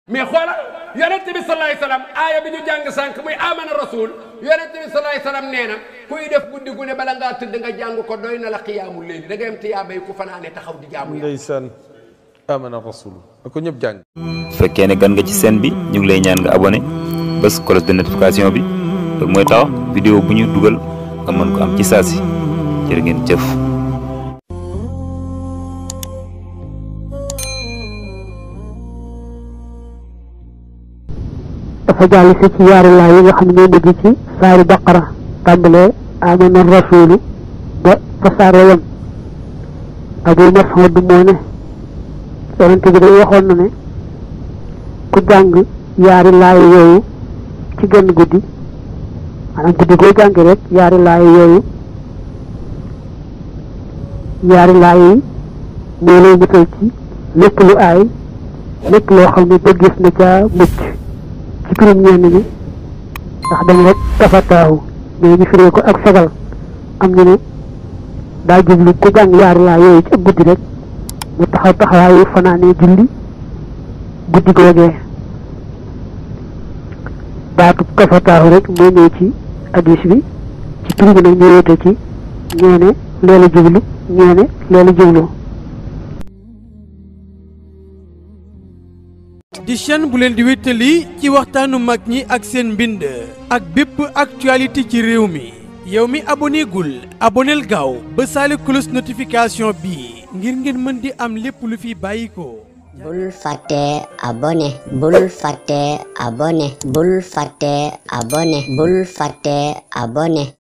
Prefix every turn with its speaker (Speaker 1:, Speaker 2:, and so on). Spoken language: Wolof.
Speaker 1: mais xoolal yonent bi salaay salaam aaya bi ñu jàng sànq muy amana rasul yonent bi salaay salaam nee na kuy def guddi gu ne bala ngaa tëdd nga jàng ko doy na la xiyaamul léegi da ngay am tiyaabay ku fanaane taxaw di jaamu yàlla.
Speaker 2: ndeysaan amana rasul na ko ñëpp jàng
Speaker 3: su fekkee ne gan nga ci chaîne bi ñu ngi lay ñaan nga abonné bés cloche de notification bi loolu mooy tax vidéo bu ñu dugal nga mën ko am ci saa si jërë ngeen jëf.
Speaker 4: dafa jàll si ci yaari laay yi nga xam ne mujj ci saari baqara tàmbalee amana rasulu ba fa saare yam abu mas'ud moo ne yonent bi day waxoon na ne ku jàng yaari laay yooyu ci genn guddi maanaam guddi goo jàngi rek yaari laay yooyu yaari laay yi moo lay musal ci lépp lu aay lépp loo xam ne bëggees na ca mucc ci pirim ñenn ñi ndax dañ rek tafataahu mais ñu firee ko ak sagal am ñu ne daa jublu ku jàng yaari laa yooyu ci ak guddi rek mu taxaw taxawaayu fanaanee julli guddi googee baatu tafataahu rek moo ñëw ci hadis bi ci tur bi nag ñu wéete ci ñeene leela jublu ñeene leela jublu
Speaker 5: di chaîne bu leen di wéttali ci waxtaanu mag ñi ak seen mbind ak bépp actualité ci réew mi yow mi aboné gul aboneel gaaw ba saali cloche notification bi ngir ngeen mën di am lépp lu fi bàyyi ko
Speaker 6: bul fàtte abonné bul fàtte abonné bul fàtte abonné bul fàtte abonné